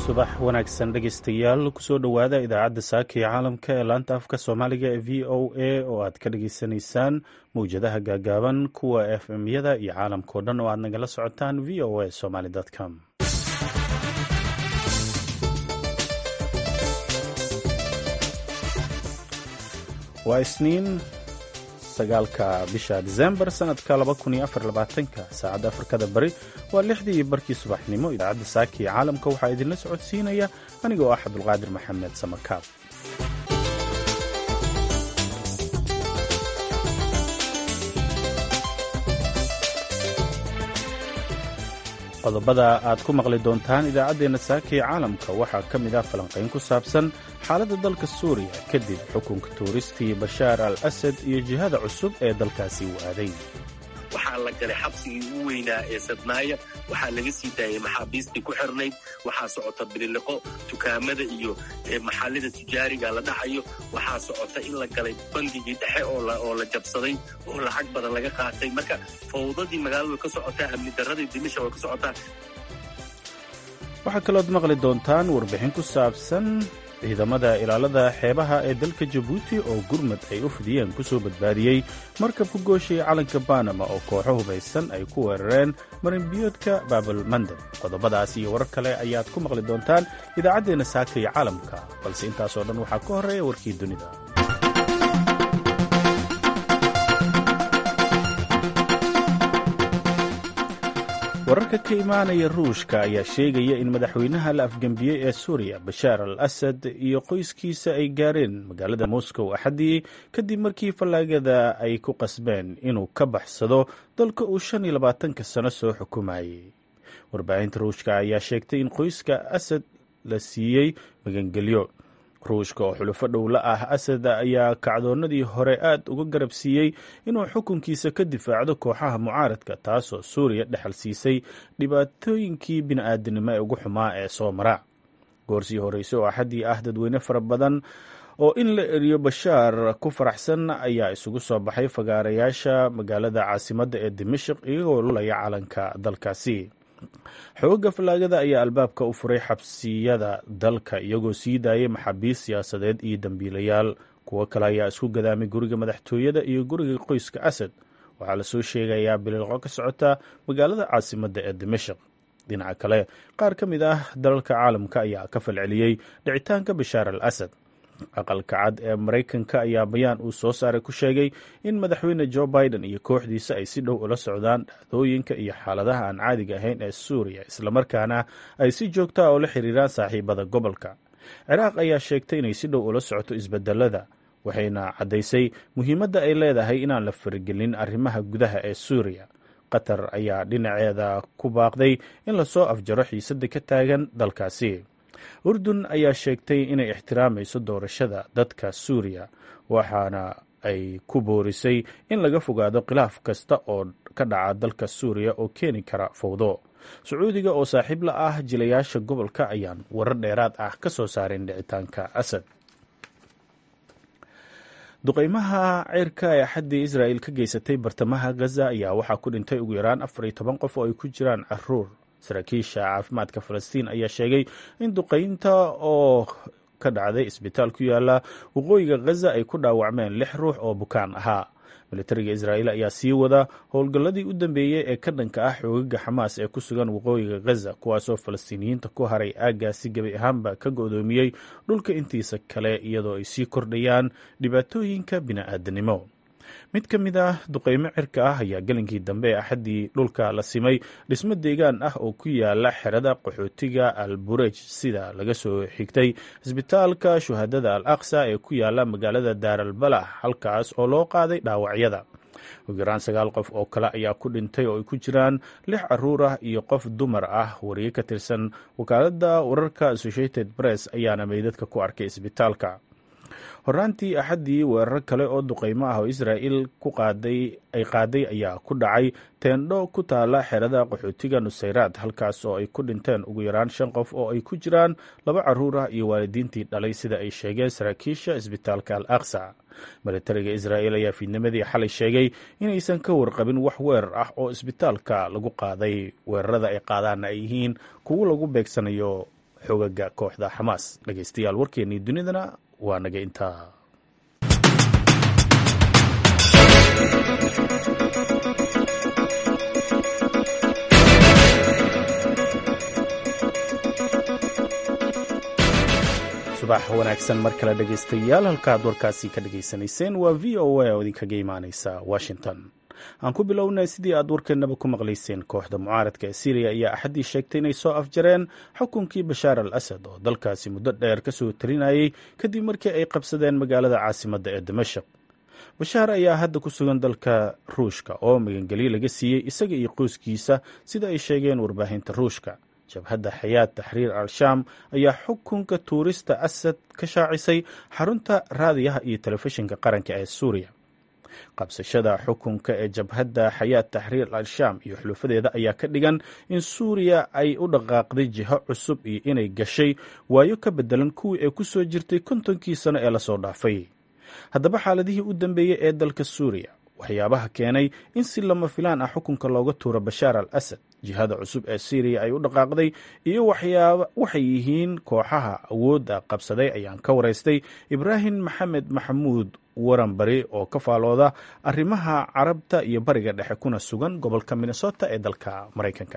subax wanaagsan dhegaystayaal kusoo dhowaada idaacadda saaka ee caalamka ee laanta afka soomaaliga ee v o a oo aad ka dhageysanaysaan mawjadaha gaagaaban kuwa f m yada iyo caalamkao dhan oo aad nagala socotaan v o a somaly com waa isniin sagaalka bisha disembar sanadka ka saacadda afrikada bari waa lixdii iyo barkii subaxnimo idaacadda saaka ee caalamka waxaa idinla socodsiinaya aniga oo ah cabdulqaadir maxamed samakaab qodobada aad ku maqli doontaan idaacaddeenna saaka ee caalamka waxaa ka mid ah falanqayn ku saabsan xaaladda dalka suuriya kadib xukunka tuuristii bashaar al asad iyo jihada cusub ee dalkaasi u aaday waxaa la galay xabsigii ugu weynaa ee sadnaaya waxaa laga sii daayay maxaabiistii ku xirnayd waxaa socota bililiqo dukaamada iyo maxallida tujaariga la dhacayo waxaa socota in la galay bangigii dhexe oo la jabsaday oo lacag badan laga qaatay marka fawdadii magaalada way ka socotaa amni darradii dimisha way ka socotaa waxaa kalood maqli doontaan warbixin ku saabsan ciidamada ilaalada xeebaha ee dalka jabuuti oo gurmad ay u fidiyeen ku soo badbaadiyey markab ku gooshaya calanka banama oo kooxo hubaysan ay ku weerareen marinbiyoodka baabul mandab qodobadaas iyo warar kale ayaad ku maqli doontaan idaacaddeenna saaka iyo caalamka balse intaasoo dhan waxaa ka horreeya warkii dunida wararka ka imaanaya ruushka ayaa sheegaya in madaxweynaha la afgembiyey ee suuriya bashaar al asad iyo qoyskiisa ay gaareen magaalada moscow axaddii kadib markii fallaagada ay ku qasbeen inuu ka baxsado dalka uu shan iyo labaatanka sano soo xukumayey warbaahinta ruushka ayaa sheegtay in qoyska asad la siiyey magangelyo ruushka oo xulufo dhow la ah asad ayaa kacdoonnadii hore aad uga garab siiyey inuu xukunkiisa ka difaacdo kooxaha mucaaradka taasoo suuriya dhexal siisay dhibaatooyinkii bini'aadanimo ee ugu xumaa ee soo mara goorsii horeyse oo axaddii ah dadweyne fara badan oo in la eriyo bashaar ku faraxsan ayaa isugu soo baxay fagaarayaasha magaalada caasimadda ee dimashik iyagoo lulaya calanka dalkaasi xoogga fallaagada ayaa albaabka u furay xabsiyada dalka iyagoo sii daayay maxaabiis siyaasadeed iyo dembiilayaal kuwo kale ayaa isku gadaamay guriga madaxtooyada iyo guriga qoyska asad waxaa lasoo sheegayaa bililqo ka socota magaalada caasimadda ee dimashik dhinaca kale qaar ka mid ah dalalka caalamka ayaa ka falceliyey dhicitaanka bashaar al asad aqalka cad ee maraykanka ayaa bayaan uu soo saaray ku sheegay in madaxweyne jo biden iyo kooxdiisa ay si dhow ula socdaan dhacdooyinka iyo xaaladaha aan caadiga ahayn ee suuriya islamarkaana ay si joogta ah oo la xiriiraan saaxiibada gobolka ciraaq ayaa sheegtay inay si dhow ula socoto isbedelada waxayna caddaysay muhiimadda ay leedahay inaan la faragelin arrimaha gudaha ee suuriya qatar ayaa dhinaceeda ku baaqday in lasoo afjaro xiisadda ka taagan dalkaasi urdun ayaa sheegtay inay ixtiraamayso doorashada dadka suuriya waxaana ay ku boorisay in laga fogaado khilaaf kasta oo ka dhaca dalka suuriya oo keeni kara fowdo sacuudiga oo saaxiib la ah jilayaasha gobolka ayaan warar dheeraad ah ka soo saareen dhicitaanka asad duqeymaha ceyrka ee axaddii israa'il ka geysatay bartamaha gaza ayaa waxaa ku dhintay ugu yaraan afar iyo toban qof oo ay ku jiraan caruur saraakiisha caafimaadka falastiin ayaa sheegay in duqeynta oo ka dhacday isbitaal ku yaala waqooyiga ghaza ay ku dhaawacmeen lix ruux oo bukaan ahaa militariga israa'iil ayaa sii wada howlgalladii u dambeeyey ee ka dhanka ah xoogaga xamaas ee ku sugan waqooyiga ghaza kuwaasoo falastiiniyiinta ku haray aaggaasi gebi ahaanba ka go'doomiyey dhulka intiisa kale iyadoo ay sii kordhayaan dhibaatooyinka bini'aadanimo mid ka mid ah duqeymo cirka ah ayaa gelinkii dambe ee axaddii dhulka la simay dhismo deegaan ah oo ku yaala xerada qaxootiga al burej sida laga soo xigtay isbitaalka shuhadada al aqsa ee ku yaala magaalada daaral balax halkaas oo loo qaaday dhaawacyada ugu yaraan sagaal qof oo kale ayaa ku dhintay oo ay ku jiraan lix caruur ah iyo qof dumar ah wariye ka tirsan wakaaladda wararka associated press ayaana meydadka ku arkay isbitaalka horraantii axaddii weerar kale oo duqeymo ah oo israa'il ku qaaday ay qaaday ayaa ku dhacay teendho ku taala xerada qaxootiga nusayraad halkaas oo ay ku dhinteen ugu yaraan shan qof oo ay ku jiraan laba caruur ah iyo waalidiintii dhalay sida ay sheegeen saraakiisha isbitaalka al aqsa militariga israa'il ayaa fiidnimadii xalay sheegay inaysan ka warqabin wax weerar ah oo isbitaalka lagu qaaday weerarada ay qaadaanna ay yihiin kuwo lagu beegsanayo xogaga kooxda xamaas dhegeystayaal warkeennii dunidana waa naga intaa subax wanaagsan mar kale dhegaystayaal halkaad warkaasi ka dhegaysanayseen waa v o a oo idinkaga imaaneysa washington aan ku bilownay sidii aad warkeenaba ku maqlayseen kooxda mucaaradka ee syriya ayaa axaddii sheegtay inay soo afjareen xukunkii bashaar al asad oo dalkaasi muddo dheer ka soo talinayay kadib markii ay qabsadeen magaalada caasimadda ee dimashaq bashaar ayaa hadda ku sugan dalka ruushka oo magangelyo laga siiyey isaga iyo qoyskiisa sida ay sheegeen warbaahinta ruushka jabhadda xayaad taxriir al-shaam ayaa xukunka tuurista asad ka shaacisay xarunta raadiyaha iyo telefishinka qaranka ee suuriya qabsashada xukunka ee jabhadda xayaad taxriir al-shaam iyo xulufadeeda ayaa ka dhigan in suuriya ay u dhaqaaqday jiho cusub iyo inay gashay waayo ka bedelan kuwii ay ku soo jirtay kontonkii sano ee lasoo dhaafay haddaba xaaladihii u dambeeyey ee dalka suuriya waxyaabaha keenay in si lama filaan ah xukunka looga tuuro bashaar al asad jihada cusub ee syriya ay u dhaqaaqday iyo waxay yihiin kooxaha awoodda qabsaday ayaan ka waraystay ibraahim maxamed maxamuud waranbari oo ka faalooda arrimaha carabta iyo bariga dhexe kuna sugan gobolka minnesota ee dalka maraykanka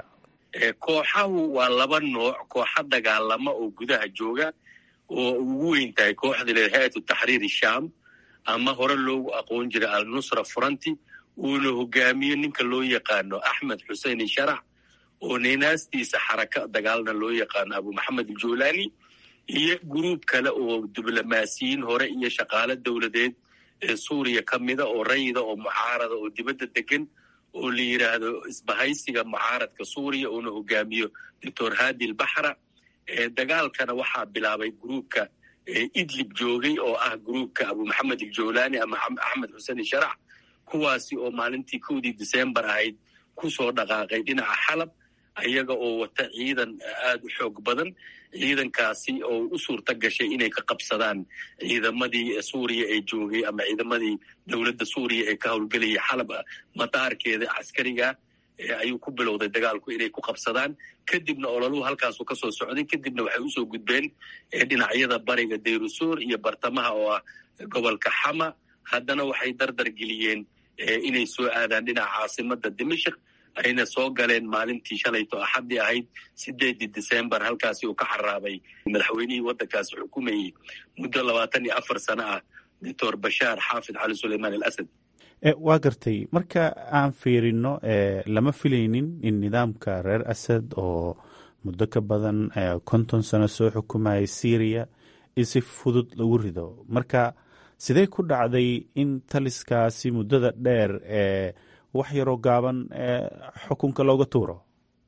kooxahu waa laba nooc kooxa dagaalama oo gudaha jooga oo ugu weyn tahay kooxda le hay-atu taxriir shaam ama hore loogu aqoon jiray al-nusra furanti uuna hogaamiyo ninka loo yaqaano axmed xusein sharax oo ninaastiisa xaraka dagaalna loo yaqaano abu maxamed aljulani iyo guruub kale oo diblomaasiyiin hore iyo shaqaale dowladeed ee suuriya ka mida oo rayida oo mucaarada oo dibadda degan oo la yidhaahdo isbahaysiga mucaaradka suuriya uuna hogaamiyo doctor hadi lbaxra dagaalkana waxaa bilaabay gruubka idlib joogay oo ah gruubka abu maxamed aljulani ama axmed xuseen sharax kuwaasi oo maalintii kowdii decembar ahayd ku soo dhaqaaqay dhinaca xalab ayaga oo wata ciidan aad u xoog badan ciidankaasi oo u suurta gashay inay ka qabsadaan ciidamadii suuriya ee joogay ama ciidamadii dowladda suuriya ee ka howlgelayay xalab madaarkeeda caskariga ayuu ku bilowday dagaalku inay ku qabsadaan kadibna ololuhu halkaasu ka soo socday kadibna waxay usoo gudbeen dhinacyada bariga dayrusuur iyo bartamaha oo ah gobolka xama haddana waxay dardar geliyeen inay soo aadaan dhinaca caasimada dimashik ayna soo galeen maalintii shalayto axaddii ahayd sideedii decembar halkaasi uu ka xaraabay madaxweynihii waddankaasi xukumayey muddo labaatan iyo afar sano ah doctor bashaar xaafid cali suleymaan al asad waa gartay marka aan fiirino lama filaynin in nidaamka reer asad oo muddo ka badan konton sano soo xukumayay syriya in si fudud lagu rido marka sidee ku dhacday in taliskaasi muddada dheer ee wax yaroo gaaban xukunka looga tuuro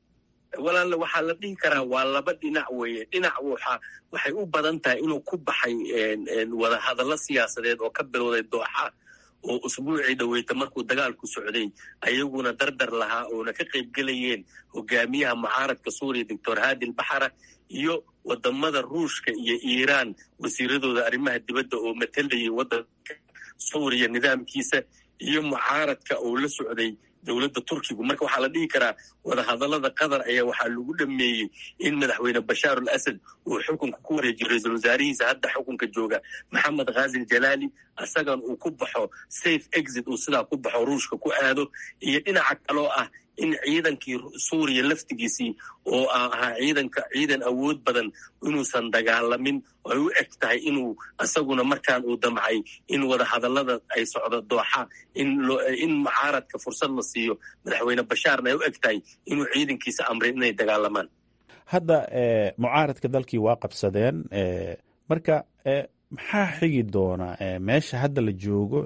walaal waxaa la dhihi karaa waa laba dhinac weeye dhinac waxa waxay u badan tahay inuu ku baxay wadahadallo siyaasadeed oo ka bilowday dooxa oo usbuucii dhaweyta markuu dagaalku socday ayaguna dardar lahaa oona ka qayb gelayeen hogaamiyaha mucaaradka suuriya doctor hadi lbaxra iyo wadamada ruushka iyo iiraan wasiiradooda arrimaha dibadda oo matalayay waddanka suuriya nidaamkiisa iyo mucaaradka oo la socday dowladda turkigu marka waxaa la dhihi karaa wadahadallada qatar ayaa waxaa lagu dhameeyey in madaxweyne bashaar al asad uu xukunka ku wareejiyo ra-iisul wasaarihiisa hadda xukunka jooga maxamed khazil jalaali isagan uu ku baxo safe exit uu sidaa ku baxo ruushka ku aado iyo dhinaca kaloo ah in ciidankii suuriya laftigiisii oo ahaa ciidanka ciidan awood badan inuusan dagaalamin ay u eg tahay inuu isaguna markaan uu damcay in wadahadallada ay socdo dooxa in mucaaradka fursad la siiyo madaxweyne bashaarna ay u eg tahay inuu ciidankiisa amray inay dagaalamaan hadda mucaaradka dalkii waa qabsadeen marka maxaa xigi doona meesha hadda la joogo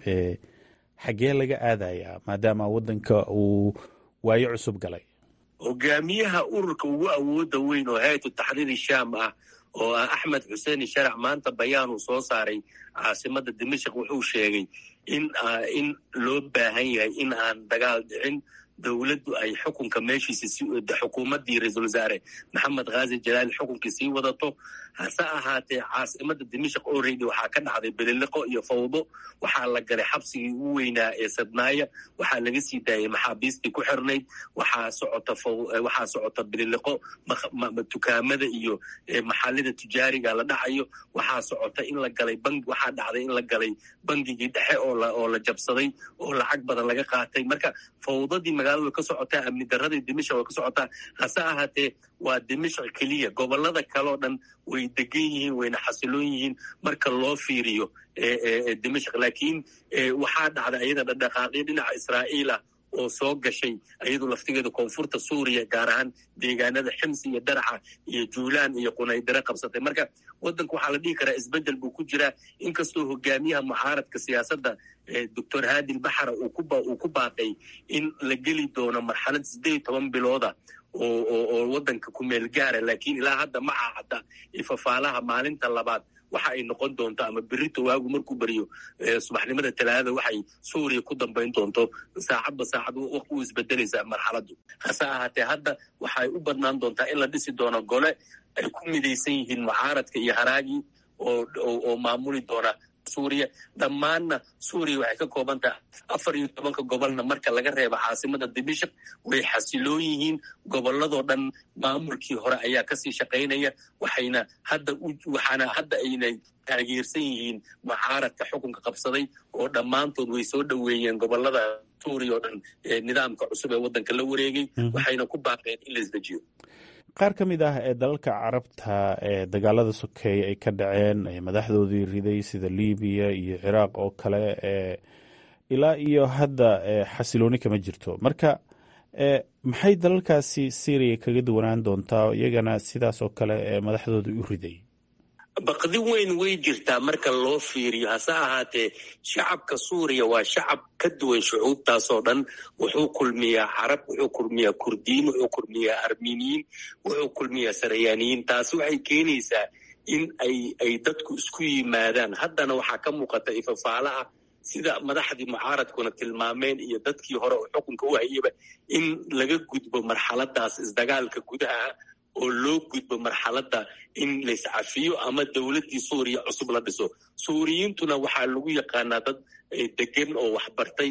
xaggee laga aadayaa maadaama waddanka uu waayo cusub galay hogaamiyaha ururka ugu awooda weyn oo hay-atu taxriiri shaam ah oo ah axmed xuseen sharac maanta bayaan uu soo saaray caasimada dimashik wuxuu sheegay in in loo baahan yahay in aan dagaal dhicin dowladdu ay xukunka meeshiisa xukuumaddii ra-iisul wasaare maxamed khaazi jalaali xukunkii sii wadato hase ahaatee caasimada dimashik oredi waxaa ka dhacday beliliqo iyo fawdo waxaa la galay xabsigii ugu weynaa ee sadnaaya waxaa laga sii daayay maxaabiistii ku xirnayd waxaa socota waxaa socota beliliqo dukaamada iyo maxallida tujaariga la dhacayo waxaa socota in la galay bangi waxaa dhacday in la galay bangigii dhexe oo la jabsaday oo lacag badan laga qaatay marka fawdadii magaalada way ka socotaa amni daradii dimashik way ka socotaa hase ahaatee waa dimashik keliya gobolada kaleo dhan way degan yihiin wayna xasiloon yihiin marka loo fiiriyo dimashik laakiin waxaa dhacda ayada dhadhaqaaqyo dhinaca israa'iila oo soo gashay ayadu laftigeeda koonfurta suuriya gaar ahaan deegaanada ximsi iyo daraxa iyo juulaan iyo qunaydare qabsatay marka waddanka waxaa la dhihi karaa isbeddel buu ku jiraa inkastoo hogaamiyaha mucaaradka siyaasadda doctor haadil baxara uu ku baaqay in la geli doono marxalad siddeed iyo toban bilooda oo waddanka ku meel gaara laakiin ilaa hadda ma cahada ifafaalaha maalinta labaad waxa ay noqon doonto ama berito waagu markuu beriyo subaxnimada talaadada waxay suuriya ku dambayn doonto saacadba saacad u isbedelaysaa marxaladdu hase ahaatee hadda waxay u badnaan doontaa in la dhisi doono gole ay ku midaysan yihiin mucaaradka iyo haraagii oo maamuli doona suuriya dhammaanna suuriya waxay ka kooban tahay afar iyo tobanka gobolna marka laga reebo caasimada dimashik way xasiloon yihiin gobolladoo dhan maamulkii hore ayaa kasii shaqaynaya waxayna hadda waxaana hadda aynay taageersan yihiin mucaaradka xukunka qabsaday oo dhammaantood way soo dhoweeyeen gobolada suuriya oo dhan nidaamka cusub ee waddanka la wareegay waxayna ku baaqeen in la isdejiyo qaar ka mid ah ee dalalka carabta ee dagaalada sokeeye ay ka dhaceen madaxdoodii riday sida libiya iyo ciraaq oo kale ee ilaa iyo hadda xasilooni kama jirto marka maxay dalalkaasi syriya kaga duwanaan doontaa iyagana sidaas oo kale ee madaxdooda u riday baqdi weyn way jirtaa marka loo fiiriyo hase ahaatee shacabka suuriya waa shacab ka duwan shucuubtaasoo dhan wuxuu kulmiyaa carab wuxuu kulmiyaa kurdiyiin wuxuu kulmiyaa armeniyiin wuxuu kulmiyaa sarayaaniyiin taasi waxay keenaysaa in ay ay dadku isku yimaadaan haddana waxaa ka muuqata ifafaalaha sida madaxdii mucaaradkuna tilmaameen iyo dadkii hore oo xukunka u hayaba in laga gudbo marxaladaas isdagaalka gudaha oo loo gudbo marxaladda in layscafiyo ama dowladdii suuriya cusub la dhiso suuriyiintuna waxaa lagu yaqaanaa dad degan oo waxbartay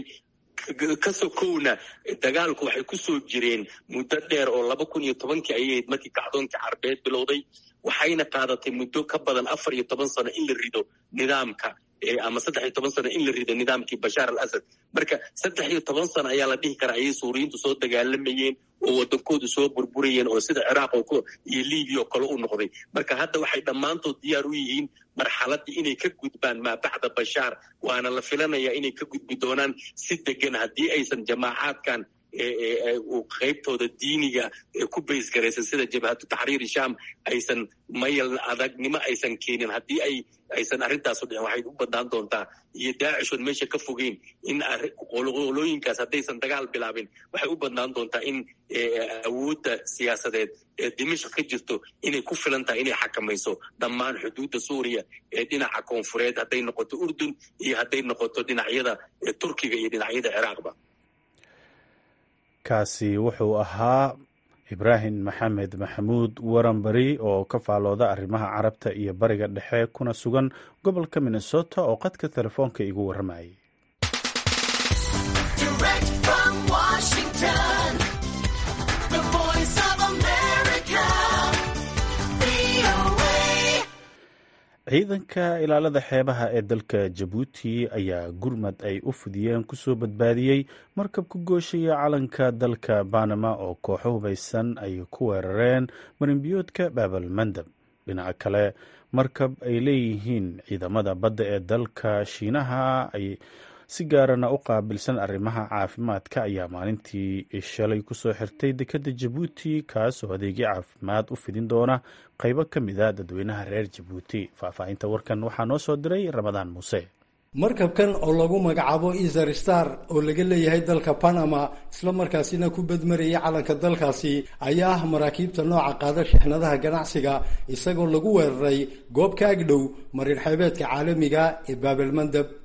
ka sokowna dagaalku waxay ku soo jireen muddo dheer oo laba kun iyo tobankii ayay ahayd markii kacdoonkii carbeed bilowday waxayna qaadatay muddo ka badan afar iyo toban sano in la rido nidaamka ama saddex iyo toban sano in la rido nidaamkii bashaar al asad marka saddex iyo toban sano ayaa la dhihi karaa ayay suuriyiintu soo dagaalamayeen oo waddankoodu soo burburayeen oo sida ciraaq iyo libiya oo kale u noqday marka hadda waxay dhammaantood diyaar u yihiin marxaladdii inay ka gudbaan maa bacda bashaar waana la filanayaa inay ka gudbi doonaan si degan haddii aysan jamaacaadkan qaybtooda diiniga ku baysgaraysan sida jabhatu taxriiri sham aysan mayal adagnimo aysan keenin haddii ay aysan arrintaasu dhicin waxay u badnaan doontaa iyo daacishon meesha ka fogeyn in qolooyinkaas haddaysan dagaal bilaabin waxay u badnaan doontaa in awoodda siyaasadeed ee dimashq ka jirto inay ku filan tahay inay xakamayso dhammaan xuduudda suuriya ee dhinaca koonfureed hadday noqoto urdun iyo hadday noqoto dhinacyada turkiga iyo dhinacyada ciraaqba kaasi wuxuu ahaa ibraahim maxamed maxamuud waranbari oo ka faalooda arrimaha carabta iyo bariga dhexe kuna sugan gobolka minnesota oo qadka telefoonka igu warramayay ciidanka ilaalada xeebaha ee dalka jabuuti ayaa gurmad ay u fidiyeen kusoo badbaadiyey markab ku gooshaya calanka dalka banama oo kooxo hubaysan ay ku weerareen marinbiyoodka baabal mandab dhinaca kale markab ay leeyihiin ciidamada badda ee dalka shiinaha ay si gaarana u qaabilsan arrimaha caafimaadka ayaa maalintii shalay kusoo xirtay dekadda jabuuti kaasoo adeegyo caafimaad u fidin doona qaybo ka mid a dadweynaha reer jabuuti faahfaahinta warkan waxaa noo soo diray ramadaan muuse markabkan oo lagu magacaabo easer star oo laga leeyahay dalka panama isla markaasina ku badmarayay calanka dalkaasi ayaa ah maraakiibta nooca qaada shixnadaha ganacsiga isagoo lagu weeraray goob ka agdhow marin xeebeedka caalamiga ee baabelmandab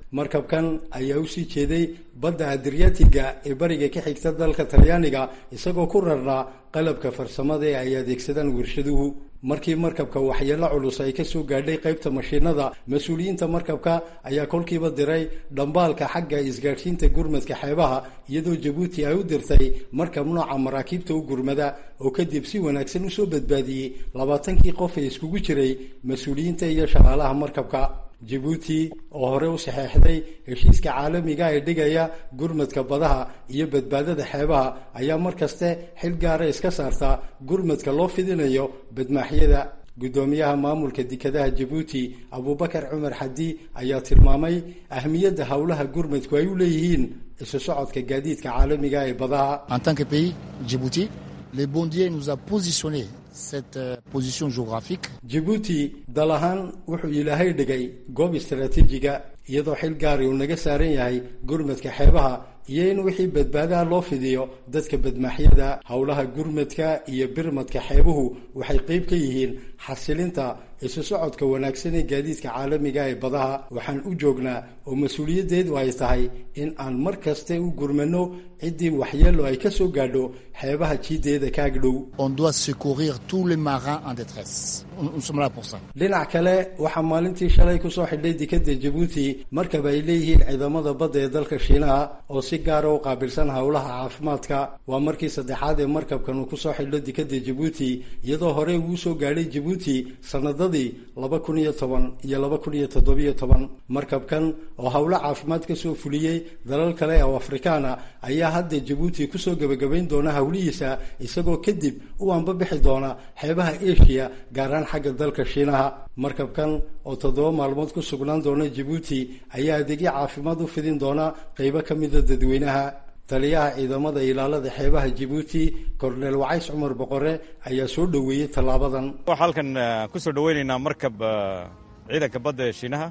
markabkan ayaa usii jeeday badda adriatiga ee bariga ka xigta dalka talyaaniga isagoo ku rarnaa qalabka farsamada ee ay adeegsadaan warshaduhu markii markabka waxyeelo culus ay kasoo gaadhay qaybta mashiinada mas-uuliyiinta markabka ayaa kolkiiba diray dhambaalka xagga isgaadhsiinta gurmadka xeebaha iyadoo jabuuti ay u dirtay markab nooca maraakiibta u gurmada oo kadib si wanaagsan usoo badbaadiyey labaatankii qof ee iskugu jiray mas-uuliyiinta iyo shaqaalaha markabka jabuuti oo hore u saxeexday heshiiska caalamiga ee dhigaya gurmadka badaha iyo badbaadada xeebaha ayaa mar kaste xil gaara iska saarta gurmadka loo fidinayo badmaaxyada guddoomiyaha maamulka dekadaha jabuuti abubakar cumar xadi ayaa tilmaamay ahmiyadda howlaha gurmadku ay u leeyihiin isu socodka gaadiidka caalamiga ee badaha En tant que pays, Djibouti, les bondiers nous a positionné cette euh, position géographique jabuuti dal ahaan wuxuu ilaahay dhigay goob istaraatiijiga iyadoo xil gaari uu naga saaran yahay gurmadka xeebaha iyo in wixii badbaadaha loo fidiyo dadka badmaaxyada howlaha gurmadka iyo birmadka xeebuhu waxay qeyb ka yihiin xasilinta isu socodka wanaagsan ee gaadiidka caalamiga ee badaha waxaan u joognaa oo mas-uuliyaddeedu ay tahay in aan mar kaste u gurmano ciddii waxyeelo ay ka soo gaadho xeebaha jiideeda kaagdhow on doit secourir tous les marins en détresse. Nous nous sommes là pour ça. dhinac kale waxaa maalintii shalay kusoo xidhay dekada jabuuti markaba ay leeyihiin ciidamada badda ee dalka shiinaha oo si gaara u qaabilsan howlaha caafimaadka waa markii saddexaad ee markabkan uu kusoo xidho dekada jabuuti iyadoo horey uu soo gaadhay jabuuti sanadadii laba kun iyo toban iyo laba kun iyo toddobiyo toban markabkan oo howlo caafimaad kasoo fuliyey dalal kale oo afrikaana ayaa hadda jabuuti kusoo gebagabayn doona howlihiisa isagoo kadib u anbabixi doona xeebaha asia gaaraan xagga dalka shiinaha markabkan oo toddoba maalmood ku sugnaan doona jabuuti ayaa adeegyo caafimaad u fidin doona qeybo ka mida dadweynaha taliyaha ciidamada ilaalada xeebaha jabuuti korneel wacays cumar boqore ayaa soo dhoweeyey tallaabadan waxaa halkan ku soo dhoweynaynaa markab ciidanka badda ee shiinaha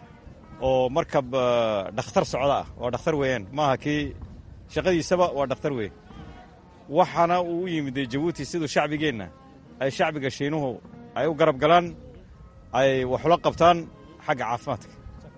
oo markab dhakhtar socda ah waa dhakhtar weeyaan maaha kii shaqadiisaba waa dhakhtar weeye waxaana uu u yimid jabuuti siduu shacbigeenna ay shacbiga shiinuhu ay u garab galaan ay waxula qabtaan xagga caafimaadka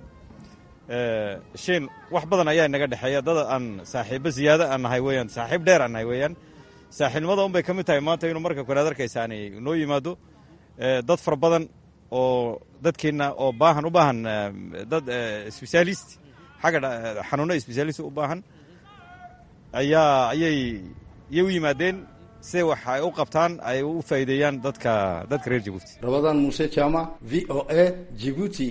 shiin wax badan ayaa inaga dhexeeya dad aan saaxiibbo ziyaado aan nahay weeyaan saaxiib dheer aan nahay weeyaan saaxiibnimada un bay ka mid tahay maanta inuu marka koread arkaysaani noo yimaado dad fara badan oo dadkeenna oo baahan u baahan dad sbesaalist xagga xanuuno sbesaalist u baahan ayaa ayay yay u yimaadeen si wax ay u qabtaan ay u faa'iideeyaan dadka dadka reer jabuuti rabadaan muuse jaamac v o a jibuuti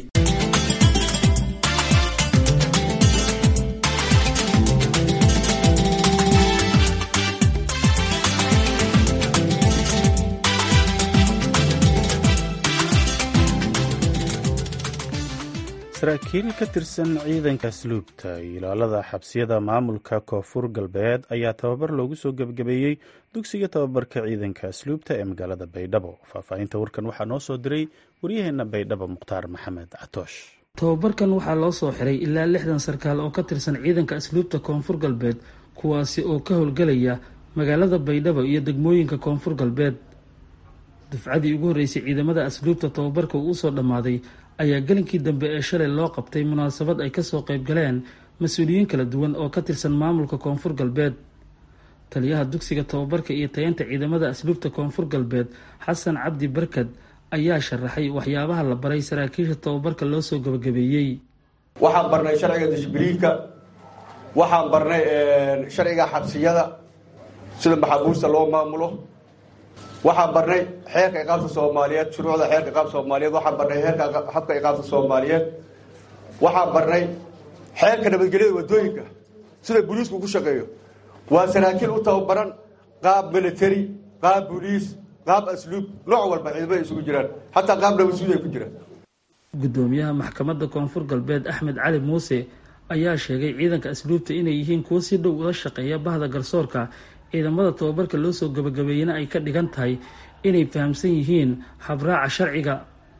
saraakiil ka tirsan ciidanka asluubta iyo ilaalada xabsiyada maamulka koonfur galbeed ayaa tababar loogu soo gebagabeeyey dugsiga tababarka ciidanka asluubta ee magaalada baydhabo faahfaahinta warkan waxaa noo soo diray waryaheena baydhabo mukhtaar maxamed catoosh tababarkan waxaa loo soo xiray ilaa lixdan sarkaal oo ka tirsan ciidanka asluubta koonfur galbeed kuwaasi oo ka howlgelaya magaalada baydhabo iyo degmooyinka koonfur galbeed dufcadii ugu horreysay ciidamada asluubta tababarka uu usoo dhammaaday ayaa gelinkii dambe ee shalay loo qabtay munaasabad ay kasoo qayb galeen mas-uuliyiin kala duwan oo ka tirsan maamulka koonfur galbeed taliyaha dugsiga tababarka iyo tayanta ciidamada asluubta koonfur galbeed xasan cabdi barkad ayaa sharaxay waxyaabaha la baray saraakiisha tababarka loo soo gabagabeeyey waxaan barnay sharciga dishbiliinka waxaan barnay sharciga xabsiyada sida maxaabuusta loo maamulo waxaan barnay xeerka iqaabta soomaaliyeed shuruucda xeerka iqaabta soomaaliyeed waxaan barnay xeerka habka iqaabta soomaaliyeed waxaan barnay xeerka nabadgelyada wadooyinka sida booliisku ku shaqeeyo waa saraakiil u tababaran qaab military qaab booliis qaab asluub nooc walba ciidamada isugu jiraan xataa qaab nabadsuud ay ku jiraan gudoomiyaha maxkamadda koonfur galbeed axmed cali muuse ayaa sheegay ciidanka asluubta inay yihiin kuwo si dhow ula shaqeeya bahda garsoorka ciidamada tababarka loo soo gabagabeeyena ay ka dhigan tahay inay fahamsan yihiin habraaca sharciga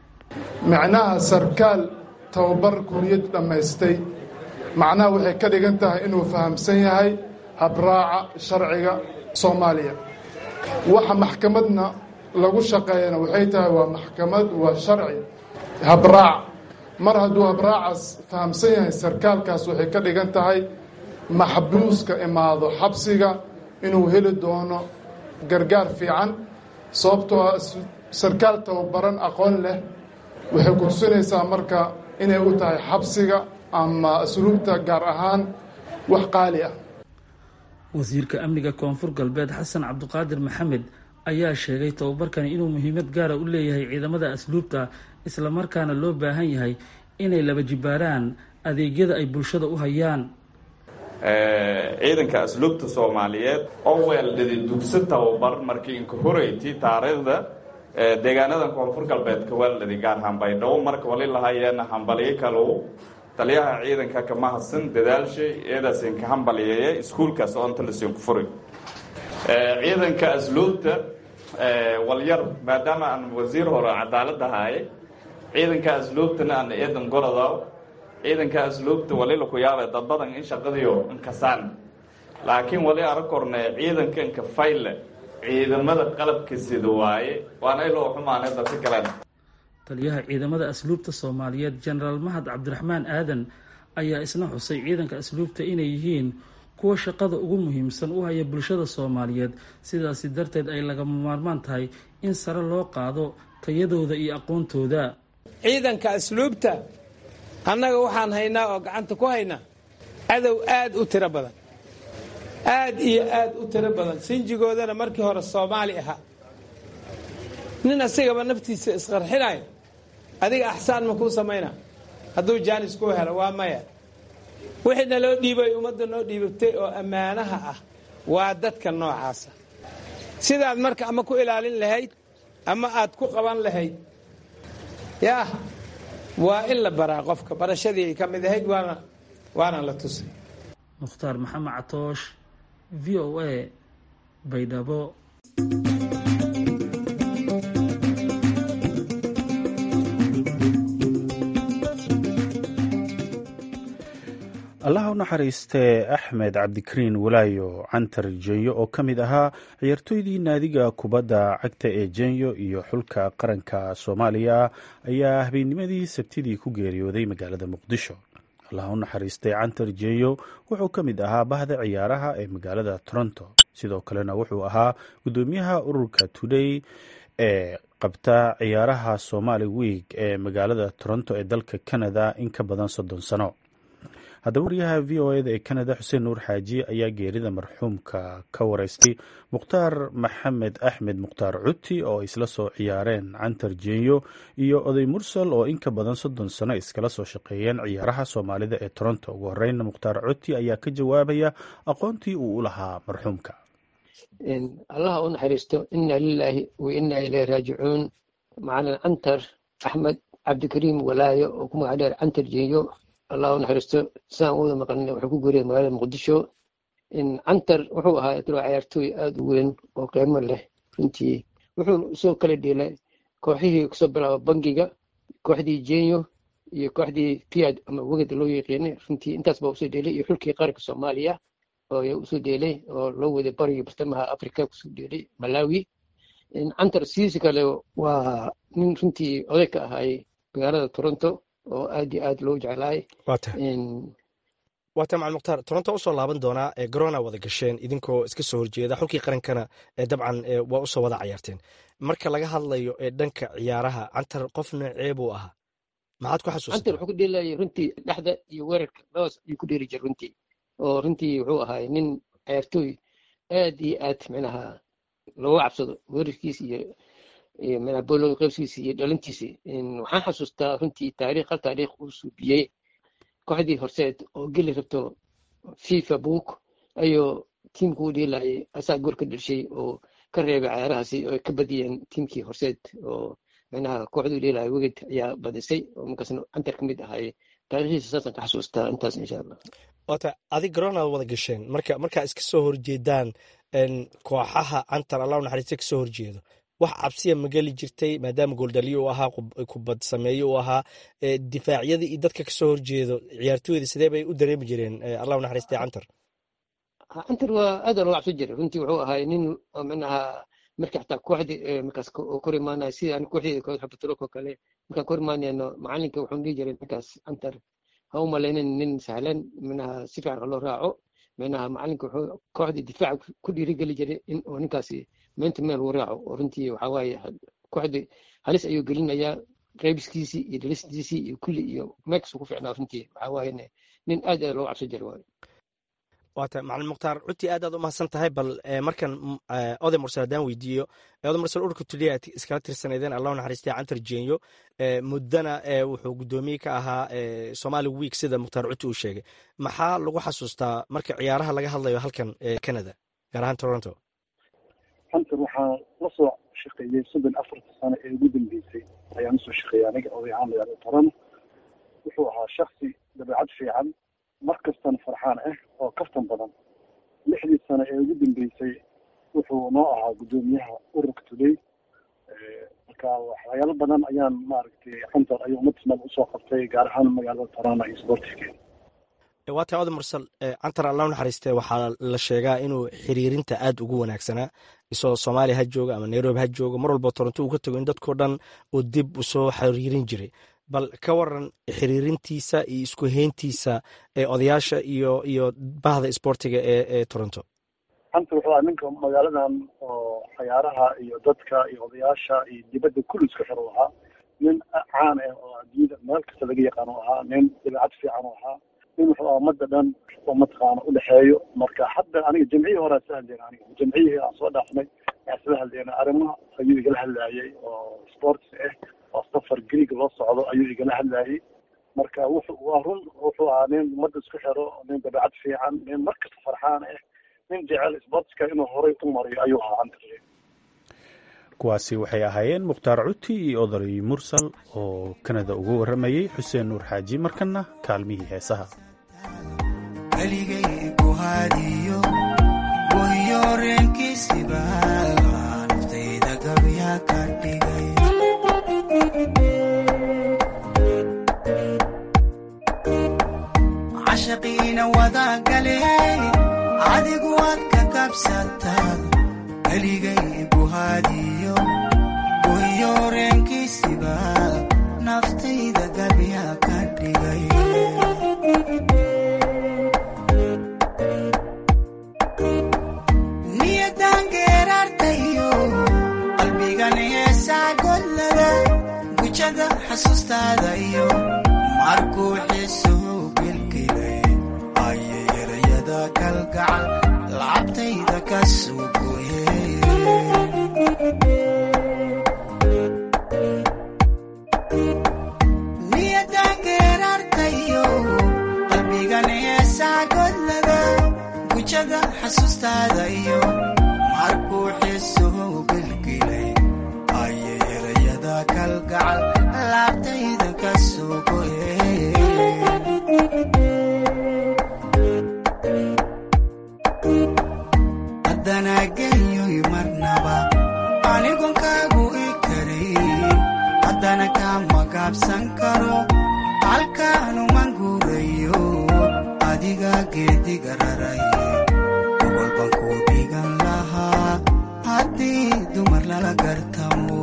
macnaha sarkaal tababar kuliyad dhammaystay macnaha waxay ka dhigan tahay inuu fahamsan yahay habraaca sharciga soomaaliya waxa maxkamadna lagu shaqeeyana waxay tahay waa maxkamad waa sharci habraac mar hadduu habraacaas fahamsan yahay sarkaalkaas waxay ka dhigan tahay maxbuuska imaado xabsiga inuu heli doono gargaar fiican sababtoo ah sarkaal tababaran aqoon leh waxay ku tusinaysaa marka inay u tahay xabsiga ama asluubta gaar ahaan wax qaali ah wasiirka amniga koonfur galbeed xasan cabdiqaadir maxamed ayaa sheegay tababarkani inuu muhiimad gaara u leeyahay ciidamada asluubta islamarkaana loo baahan yahay inay laba jibaaraan adeegyada ay bulshada u hayaan ciidanka asluubta soomaaliyeed oo weeldhidi dugsi tababar markii inka horeyti taariikhda deegaanadan koonfur galbeedka weeldhidi gaar hambaydhow marka wali lahayeena hambaliyo kalow taliyaha ciidanka kama hadsan dadaalshay eedaas inka hambaliyeeye iskuulkaas oo inta lasinku furi ciidanka asluubta walyar maadaama aan wasiir hore cadaalad ahaaye ciidanka asluubtana aan eedan gorodaw ciidanka asluubta wali laku yaabay dad badan in shaqadiyo inkasaan laakiin wali ara korne ciidanka inka fayle ciidamada qalabka sida waaye waana iloo xumaanay dadka kalen taliyaha ciidamada asluubta soomaaliyeed jenaraal mahad cabdiraxmaan aadan ayaa isna xusay ciidanka asluubta inay yihiin kuwa shaqada ugu muhiimsan u haya bulshada soomaaliyeed sidaasi darteed ay lagama maarmaan tahay in sare loo qaado tayadooda iyo aqoontooda ciidanka asluubta annaga waxaan haynaa oo gacanta ku haynaa cadow aad u tiro badan aad iyo aad u tiro badan sinjigoodana markii hore soomaali ahaa nin asigaba naftiisa isqarxinayo adiga axsaan ma kuu samaynaa hadduu jaanis kuu helo waa maya wixii naloo dhiibay ummadda noo dhiibatay oo ammaanaha ah waa dadka noocaasa sidaad marka ama ku ilaalin lahayd ama aad ku qaban lahayd yaah waa in la baraa qofka barashadii ay ka mid ahayd waana waana la tusay mukhtaar maxamed catoosh v o a baydhabo allaha u naxariistee axmed cabdikariin walaayo cantar jenyo oo ka mid ahaa ciyaartooydii naadiga kubadda cagta ee jenyo iyo xulka qaranka soomaaliya ayaa habeennimadii sabtidii ku geeriyooday magaalada muqdisho allaha u naxariistay cantar jenyo wuxuu ka mid ahaa bahda ciyaaraha ee magaalada toronto sidoo kalena wuxuu ahaa guddoomiyaha ururka today ee qabta ciyaaraha somaali week ee magaalada toronto ee dalka canada in ka badan soddon sano haddaba wariyaha v o eda ee canada xuseen nuur xaaji ayaa geerida marxuumka ka wareystay mukhtaar maxamed axmed mukhtaar cuti oo isla soo ciyaareen cantar jenyo iyo oday mursal oo in ka badan soddon sano iskala soo shaqeeyeen ciyaaraha soomaalida ee toronto ugu horreynna mukhtaar cuti ayaa ka jawaabaya aqoontii uu u lahaa marxuumka allaha u naxariisto ina lilaahi wa ina ilayhi raajicuun macalin cantar axmed cabdikariim walaayo oo ku magac dheer cantar jenyo allah u naxariisto sidaan u wada maqalina wuxuu ku guuriyay magaalada muqdisho cantar wuxuu ahaa diro ciyaartooy aada u weyn oo qiimo leh runtii wuxuu soo kala dheelay kooxihii kusoo bilaaba bangiga kooxdii jenyo iyo kooxdii piad ama weged loo yaqiinay runtii intaas baa usoo dheelay iyo xulkii qaranka soomaaliya oo usoo dheelay oo loo waday bariga bartamaha africa kusoo dheelay malawi cantar sidiisa kale waa nin runtii oday ka ahaay magaalada toronto oo aad iyo aad loo jeclaay waata macalin mukhtaar toronto usoo laaban doonaa ee garona wada gasheen idinkoo iska soo horjeeda xulkii qarankana ee dabcan waa usoo wada cayaarteen marka laga hadlayo ee dhanka ciyaaraha cantar qof noocee buu ahaa maxaad ku xasuusta cantar wuxuu ku dheelayay runtii dhexda iyo weerarka labadaas ayuu ku dheeli jira runtii oo runtii wuxuu ahaay nin ciyaartooy aad iyo aad micnaha looga cabsado weerarkiisa iyo iyo manabolooda qaybsiisa iyo dhalintiisa waxaan xasuustaa runtii taariikh hal taariikh uu suubiyey kooxdii horseed oo geli rabto fifa book ayuu tiimku u dheelayay asaa goor ka dhelshay oo ka reebay cayaarahaasi oo ka badiyeen tiimkii horseed oo micnaha kooxduu dheelaya weged ayaa badisay oo markaasna cantar ka mid ahay taariikhdiisa saasaan ka xasuustaa intaas insha allah waata adig garona wada gasheen marka markaa iska soo horjeedaan kooxaha cantar allah u naxariista ka soo horjeedo wax cabsiya ma geli jirtay maadaama gooldaliyo uu ahaa kubad sameeye uu ahaa difaacyada iyo dadka kasoo horjeedo ciyaartooyda sidee bay u dareemi jireen allah u naxariistay cantar cantar waa aada loo cabsan jiray runtii wuxuu ahay nin micnaha marka xataa kooxdii markaas kor imaanaya sida ani kooxdeeda koox xabaturok oo kale markaan kor imaanayno macalinka wuxuu dhihi jiray markaas antar ha u malaynin nin sahlan minaha si fiican loo raaco minaha macalinka wuxuu kooxdii difaaca ku dhiirigeli jiray in oo ninkaasi meenta meel uu raaco oo runtii waxaa waaye kooxdii halis ayuu gelinayaa qeybiskiisii iyo dhalistiisii iyo kulli iyo meekas ku ficnaa runtii waxaa waaye nin aad aad looga cabso jira waaye waata macalin mukhtaar runtii aad aad u mahadsan tahay bal markan oday mursal haddaan weydiiyo oday mursal ururka tuliya aad iskala tirsanaydeen allah naxariistay cantar jeenyo muddana wuxuu guddoomiye ka ahaa somali week sida mukhtaar cuti uu sheegay maxaa lagu xasuustaa marka ciyaaraha laga hadlayo halkan canada gaar ahaan toronto cantar waxaa la soo shaqeeyey soddon afarta sano ee ugu dambeysay ayaan usoo shaqeeyay aniga oday ahaan magaalada toronto wuxuu ahaa shaksi dabeecad fiican mar kastana farxaan ah oo kaftan badan lixdii sano ee ugu dambeysay wuxuu noo ahaa guddoomiyaha ururka today marka waxyaalo badan ayaan maaragtay cantar ayuu umadismal usoo qabtay gaar ahaan magaalada toronto iyo sportigeeda waa tahay oday mursal cantar allah naxariiste waxaa la sheegaa inuu xiriirinta aad ugu wanaagsanaa isagoo soomaaliya ha jooga ama nairobi ha jooga mar walba toronto uu ka tago in dadkao dhan uu dib usoo xiriirin jiray bal ka waran xiriirintiisa iyo isku heyntiisa ee odayaasha iyo iyo bahda isboortiga ee ee toronto cantar wuxuu ahaa ninka magaaladan oo cayaaraha iyo dadka iyo odayaasha iyo dibadda kulli isku xir u ahaa nin caan ah oo adduunyada meel kasta laga yaqaan u ahaa nin dabeecad fiican u ahaa nin wuxuu ahaa ummadda dhan oo mataqaana udhexeeyo marka hadda aniga jamciyii hore sla hadlayna aniga jamciyihii aan soo dhaafnay aan sla hadlayna arrimaha ayuu igala hadlayay oo sports ah oo safar greeg loo socdo ayuu igala hadlayay marka wuxuu waa run wuxuu ahaa nin ummadda isku xiro nin dabeecad fiican nin markasta farxaan ah nin jecel sportska inuu horay u mariyo ayuu ahaa cantar kuwaasi waxay ahaayeen mukhtaar cuti iyo oday mursal oo kanada uga warramayey xuseen nuur xaaji markanna kaalmihii heesaha weligay ku haadiyo wayoreenkiisiba naftayda gabya ka dhigay cashaqiina wada gale adigu waad ka kabsataa weligay ku haadiyo wayoreenkiisiba naftayda gabya ka dhigay gujada xasuustaada iyo markuu xiisuhu gelgelay ayay erayada kalgacal lacabtayda ka sugoye niyadan geerartayo qalbigan heesaa godlada gujada xasuustaada iyo markuu xiisuhu gelgelay ayay erayada kalgacal laabtayda ka sugoye haddana genyoy marnaba anigon kaagu i karayn haddana kama gaabsan karo halkaanuman guurayo adiga geediga raray gobolban ku dhigan lahaa haddii dumar lala gartamo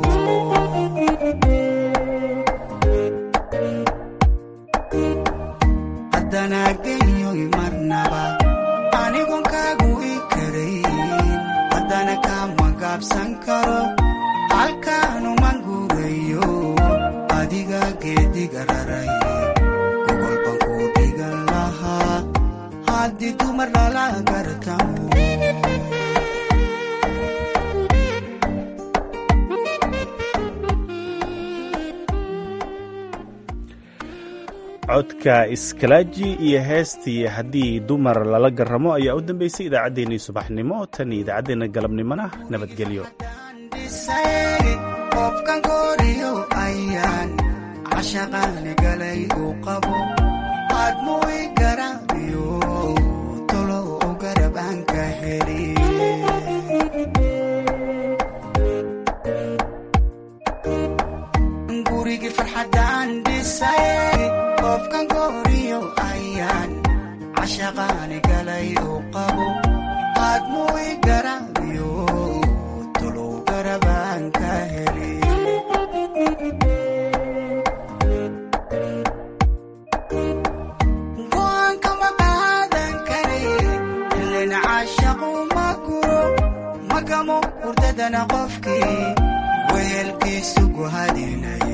haddana genyoy marnaba anigon kaagu i karayn haddana kama gaabsan karo halkaanuman guurayo adiga geediga raray gobolban ku dhigan lahaa haddii dumar lala gartamo codka iskalaaji iyo heestii haddii dumar lala garamo ayaa u dambeysay idaacaddeenii subaxnimo tan iyo idaacaddeenna galabnimona nabadgelyo qofkan gooriyo ayaan cashaqaani galay uu qabo aadmu i garaabiyo tolo u garab aan ka heli gurigii farxaddaan dhisay qofkan gooriyo ayaan cashaqaani galay uu qabo aadmu i garaabiyo tolo Thank you.